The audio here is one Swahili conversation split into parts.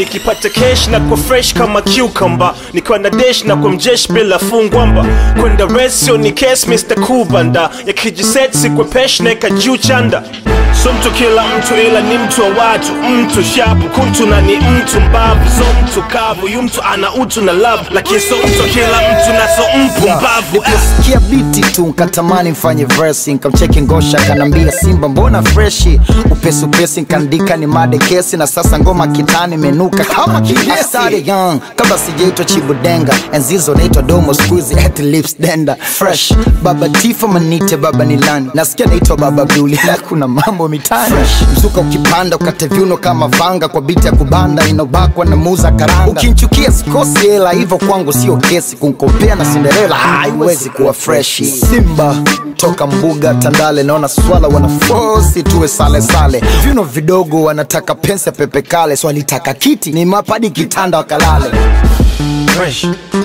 nikipata cash na kwa fresh kama cucumber nikiwa na dash na kwa mjesh bila fungwamba kwenda resio ni case Mr. Kubanda yakijiset sikwe pesh neka juu chanda so mtu kila mtu ila ni mtu wa watu mtu shapu kuntu na ni mtu mbavu so mtu kavu yu mtu ana utu na love lakini so mtu kila mtu na so mpumbavu ah. Niliposikia biti tu nkatamani mfanye verse nkamcheki ngosha kanambia simba mbona freshi upesi upesi nkaandika ni made kesi na sasa ngoma kitani menuka kama kidesi I started young kabla sijaitwa chibudenga enzizo naitwa domo squeezy at lips denda fresh baba tifo manite baba nilani nasikia naitwa baba Abduli na kuna mambo mitani mzuka ukipanda ukate viuno kama vanga kwa biti ya kubanda inobakwa na muza karanga ukinchukia sikosi hela hivyo kwangu sio kesi kunkompea na Cinderella haiwezi kuwa freshi Simba toka mbuga Tandale, naona swala wanafosi tuwe sale sale, viuno vidogo wanataka pensa pepe kale, swalitaka kiti ni mapadi kitanda wakalale. Fresh.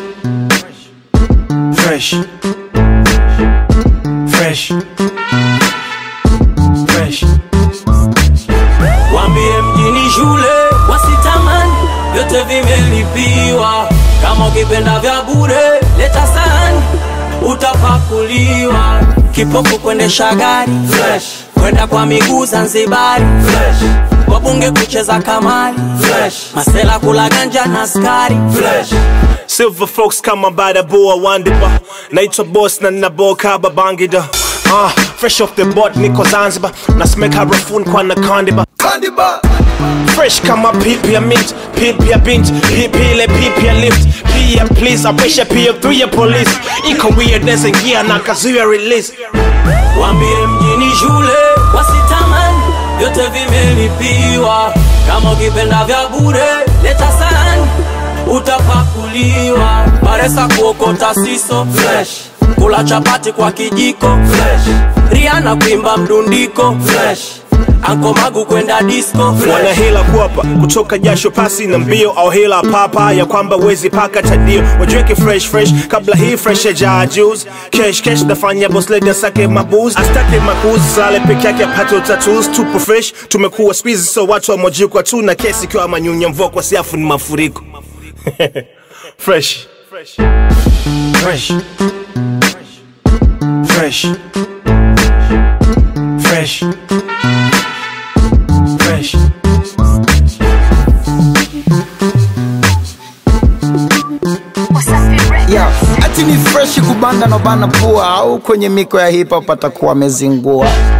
Fresh. Fresh. Fresh. Wambie mjini shule wasitamani, vyote vimelipiwa. Kama ukipenda vya bure, leta sahani, utapakuliwa. Kipofu kuendesha gari fresh, kwenda kwa miguu Zanzibari fresh, wabunge kucheza kamari fresh, masela kula ganja na skari fresh. Silver folks kama bada boa wandiba naitwa boss na naboka babangida uh, fresh off the boat niko zanzibar nasemeka harafuni kwa na kandiba fresh kama pipi ya mint pipi ya bint pipi ile pipi ya lift pia please apisha pia through ya police iko weirdness ingia na kazuia release Wambie mjini shule wasitamani, vyote vimelipiwa. Kama ukipenda vya bure, leta sahani, utapakuliwa. Baresa kuokota siso fresh, kula chapati kwa kijiko fresh, Rihanna kuimba mdundiko fresh, Anko Magu kwenda disco wana fresh. hila kuapa kutoka jasho pasi na mbio au hila papa ya kwamba wezi paka tadio wajiweke fresh fresh kabla hii fresh ya juice cash cash nafanya boss lady asake mabuz astake makuzi sale peke yake apate utatus tupo fresh tumekuwa squeeze so watu wa mojikwa tu na kesi ikiwa manyunya mvua kwa siafu ni mafuriko fresh fresh fresh fresh fresh fresh Yeah, ati ni freshi kubanda na bana pua au kwenye miko ya hip hop atakuwa amezingua.